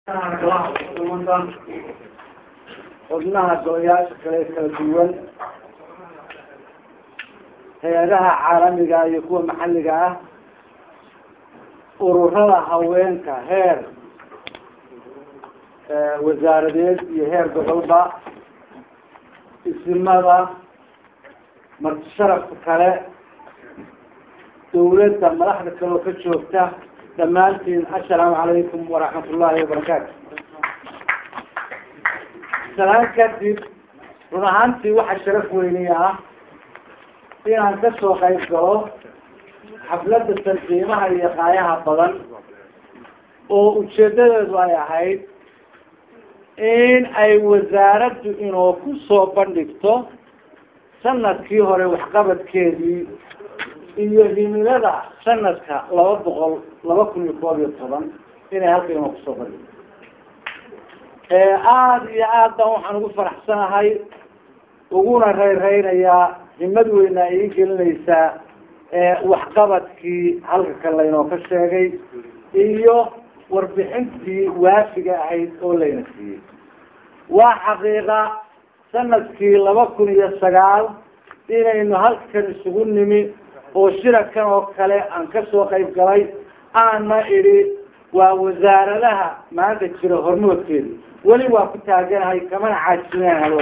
xubnaha golayaasha kale kala duwan hay-adaha caalamiga iyo kuwa maxalliga ah ururada haweenka heer wasaaradeed iyo heer gobolba isimada marti sharafka kale dawladda madaxda kale oo ka joogta dhammaantiin assalaamu calaykum waraxmat ullaahi wabarakaatu salaan kadib run ahaantii waxaa sharaf weyniya ah inaan kasoo qayb galo xafladda tanqiimaha iyo qaayaha badan oo ujeedadeedu ay ahayd in ay wasaaraddu inoo ku soo bandhigto sanadkii hore waxqabadkeedii iyo himilada sanadka laba boqol laba kun iyo koob iyo toban inay halka inoo kusoo bandhigto aada iyo aad baan waxaan ugu faraxsanahay uguna reyreynayaa himad weyna ii gelinaysaa waxqabadkii halka kale laynoo ka sheegay iyo warbixintii waafiga ahayd oo layna siiyey waa xaqiiqa sanadkii laba kun iyo sagaal inaynu halkan isugu nimi oo shirakan oo kale aan kasoo qayb galay aana idhi waa wasaaradaha maanta jira hormoodkeeda weli waa ku taaganahay kamana caajinaan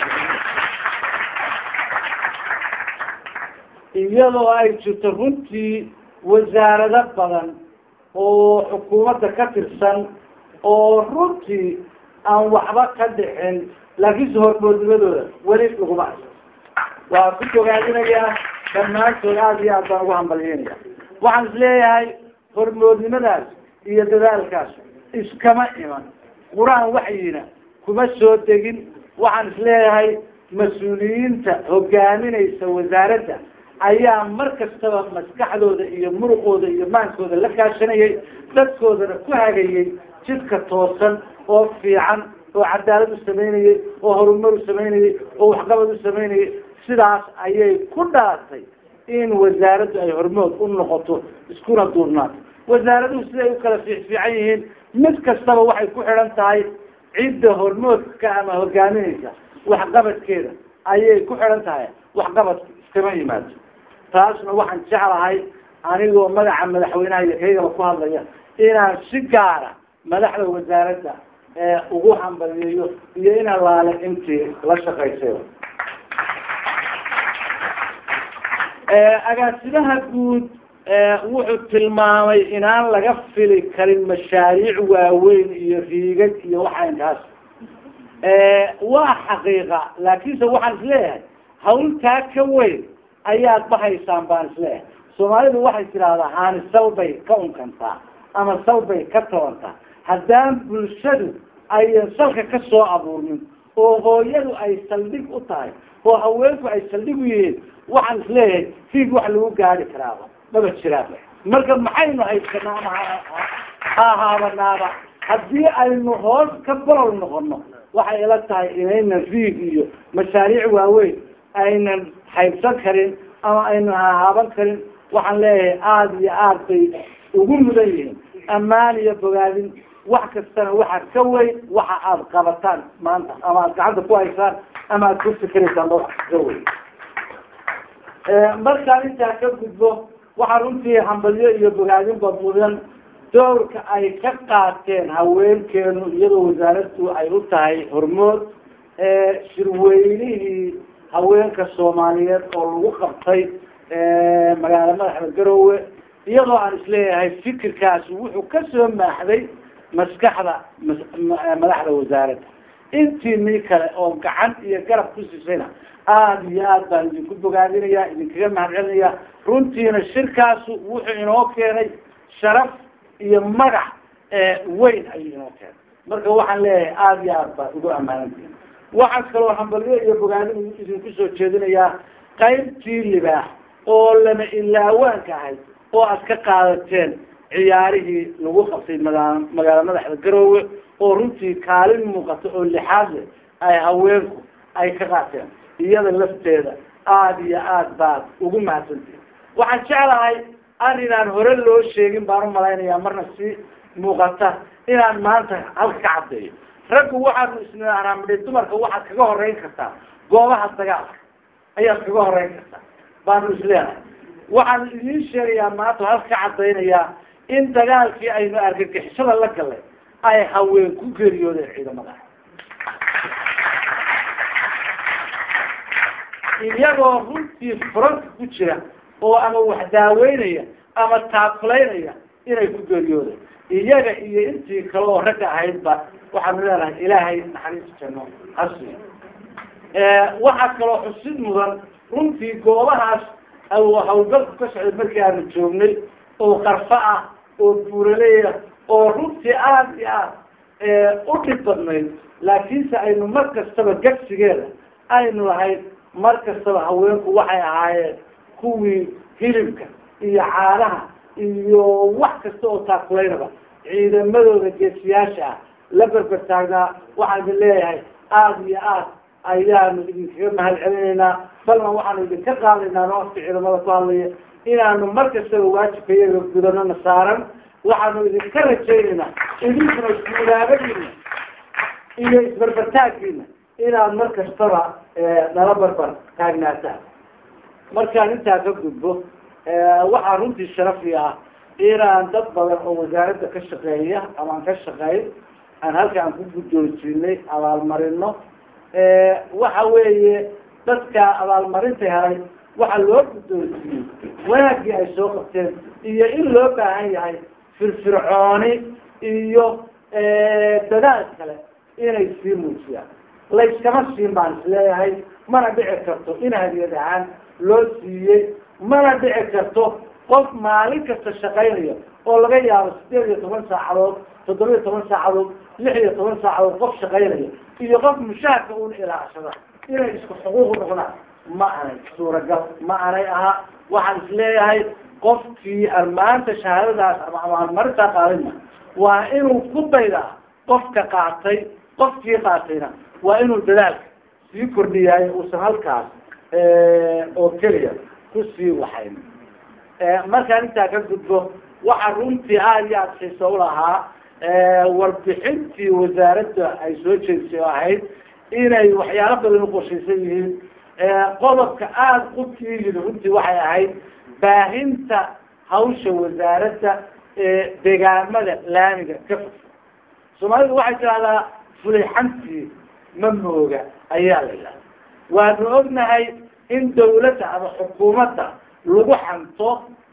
iyadoo ay jirto runtii wasaarado badan oo xukuumadda ka tirsan oo runtii aan waxba ka dhixin laakiinse hormoodnimadooda weli laguma arso waa ku bogaadinayaa dhammaantood aada iyo aad baan ugu hambalyeynaya waxaan is leeyahay hormoodnimadaas iyo dadaalkaas iskama iman qur-aan waxyina kuma soo degin waxaan is leeyahay mas-uuliyiinta hogaaminaysa wasaaradda ayaa mar kastaba maskaxdooda iyo muruqooda iyo maankooda la kaashanayay dadkoodana ku hagayay jidka toosan oo fiican oo cadaalad u samaynayay oo horumar u samaynayay oo waxqabad u samaynayay sidaas ayay ku dhaatay in wasaaraddu ay hormood u noqoto iskuna duurnaato wasaaraduhu siday u kala fiicfiican yihiin mid kastaba waxay ku xidhan tahay cidda hormoodka ama hogaaminaysa waxqabadkeeda ayay ku xidhan tahay waxqabadka iskama yimaado taasna waxaan jeclahay anigoo magaca madaxweynaha iyo kaygaba ku hadlaya inaan si gaara madaxda wasaaradda ugu hambaliyeeyo iyo in allaale intii la shaqaysay agaasimaha guud wuxuu tilmaamay inaan laga fili karin mashaariic waaweyn iyo riigad iyo waxaynkaas waa xaqiiqa laakiinse waxaan isleeyahay hawltaa ka weyn ayaad bahaysaan baan isleeyahay soomaalidu waxay tidhaahdaa haani salbay ka unkantaa ama salbay ka tabantaa haddaan bulshadu ayan salka ka soo abuurnin oo hooyadu ay saldhig u tahay oo haweenku ay saldhig u yihiin waxaan isleeyahay fiig wax lagu gaari karaaba maba jiraaba marka maxaynu haysanaa ama ha haabanaaba haddii aynu hoos ka bolol noqono waxay ila tahay inaynan fiig iyo mashaariic waaweyn aynan haybsan karin ama aynan hahaaban karin waxaan leeyahay aada iyo aad bay ugu mudan yihiin ammaan iyo bogaadin wax kastana waxa ka weyn waxa aada qabataan maanta ama aada gacanta ku haysaan ama aada ku fikiraysaan ba wax ka weyn markaan intaa ka gudbo waxaa runtii hambalyo iyo bogaadinba mudan dowrka ay ka qaateen haweenkeenu iyadoo wasaaraddu ay u tahay hormood shirweynihii haweenka soomaaliyeed oo lagu qabtay magaala madaxda garowe iyadoo aan isleeyahay fikirkaasi wuxuu kasoo maaxday maskaxda madaxda wasaaradda intii nii kale oo gacan iyo garab ku siisayna aada iyo aad baan idinku bogaadinaya idinkaga mahadcelinaya runtiina shirkaasu wuxuu inoo keenay sharaf iyo magac weyn ayuu inoo keenay marka waxaan leeyahay aada iyo aad baa ugu ammaanantiin waxaan kaloo hambalyo iyo bogaadin idinku soo jeedinayaa qaybtii libaax oo lama ilaawaanka ahayd oo aad ka qaadateen ciyaarihii lagu qabtay magaa magaala madaxda garoowe oo runtii kaalin muuqata oo lixaad leh ay haweenku ay ka qaateen iyada lafteeda aada iyo aad baad ugu mahadsantihin waxaan jeclahay arrinaan hore loo sheegin baan u malaynayaa marna si muuqata inaan maanta halka ka caddeeyo raggu waxaanu isnaaanaa midhi dumarka waxaad kaga horeyn kartaa goobaha dagaalka ayaad kaga horeyn kartaa baanu isleenahay waxaan idiin sheegayaa maanta halka ka caddaynayaa in dagaalkii aynu argagixisada la galay ay haween ku geeriyoodeen ciidamada iyagoo runtii furanka ku jira oo ama wax daaweynaya ama taakulaynaya inay ku geeriyoodeen iyaga iyo intii kale oo ragga ahaydba waxaanu leenahay ilaahay naxariis janno hasi waxaa kaloo xusid mudan runtii goobahaas hawlgalku ka socday markii aanu joognay oo qarfo ah oo buuraleya oo runtii aada iyo aad u dhib badnayd laakiinse aynu mar kastaba gagsigeeda aynu lahayd mar kastaba haweenku waxay ahaayeen kuwii hilibka iyo caanaha iyo wax kasta oo taakulaynaba ciidamadooda geesiyaasha ah la berber taagnaa waxaan idin leeyahay aada iyo aad ayaanu idinkaga mahad celinaynaa balna waxaanu idinka qaadaynaa noofka ciidamada ku hadlaya inaanu mar kastaba waajibka iyaga gudanona saaran waxaanu idinka rajaynaynaa idinkuna guulaabadiina iyo isberbertaaggiina inaad mar kastaba nala barbar taagnaataan markaan intaa ka gudbo waxaa runtii sharafi ah inaan dad badan oo wasaaradda ka shaqeeya amaan ka shaqeyn aan halkaan ku guddoonsiinay abaalmarino waxa weeye dadka abaalmarinta helay waxaa loo guddoonsiiyey wanaaggii ay soo qabteen iyo in loo baahan yahay firfircooni iyo dadaal kale inay sii muujiyaan layskama siin baan isleeyahay mana dhici karto in hadiyad ahaan loo siiyey mana dhici karto qof maalin kasta shaqaynaya oo laga yaabo sideed iyo toban saacadood toddoba iyo toban saacadood lix iyo toban saacadood qof shaqaynaya iyo qof mushaharka un ilaashada inay isku xuquuq noqdaan ma anay suuragal ma anay aha waxaan isleeyahay qofkii aan maanta shahaadadaas ama abaalmarintaa qaadina waa inuu ku daydaa qofka qaatay qofkii qaatayna waa inuu dadaalka sii kordhiyaay uusan halkaas oo keliya kusii waxayn markaan intaa ka gudbo waxaa runtii aada iyo aada xiiso ulahaa warbixintii wasaaradda ay soo jeedisay oo ahayd inay waxyaalo badan uqorshaysan yihiin qodobka aada qubkii yidi runtii waxay ahayd baahinta hawsha wasaaradda deegaamada laamiga ka fog soomaalidu waxay tidahdaa fulixantii ma mooga ayaa la yidhahda waanu ognahay in dawladda ama xukuumadda lagu xanto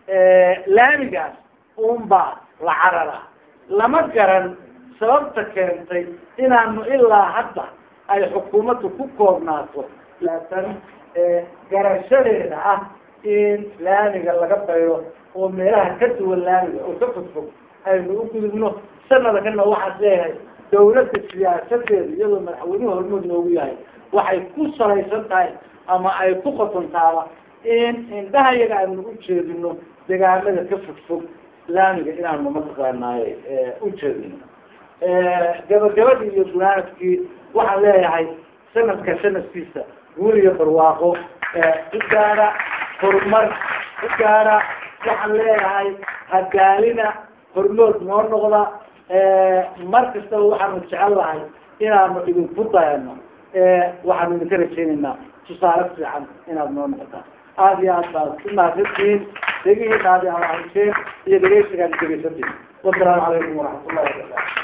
laamigaas unbaa la carara lama garan sababta keentay inaanu ilaa hadda ay xukuumaddu ku koobnaato laatan garashadeeda ah in laamiga laga bayro oo meelaha ka duwan laamiga oo ka fogfog aynu u gudubno sanada kana waxaad leeyahay dawladda siyaasadeeda iyadoo madaxweynuhu hormood noogu yahay waxay ku salaysan tahay ama ay ku qotontaaba in indhaha yaga aynu u jeedino degaamada ka fogfog laamiga inaanu mataqaanaaye ujeedino gabagabadii iyo gunaanadkii waxaan leeyahay sanadka sanadkiisa guul iyo barwaaqo ku gaara horumar ku gaara waxaan leeyahay hadaalina hormood noo noqda mar kastaba waxaanu jecel lahay inaanu idinku dayano waxaanu idinka rajaynaynaa tusaale fiican inaad noo noqotaan aada iyo aad baad ku mahadsantihiin degihiina aad ahasheen iyo dhegeysigaan dhegeysantiin wasalaamu calaykum waraxmat ullahi wabarakatu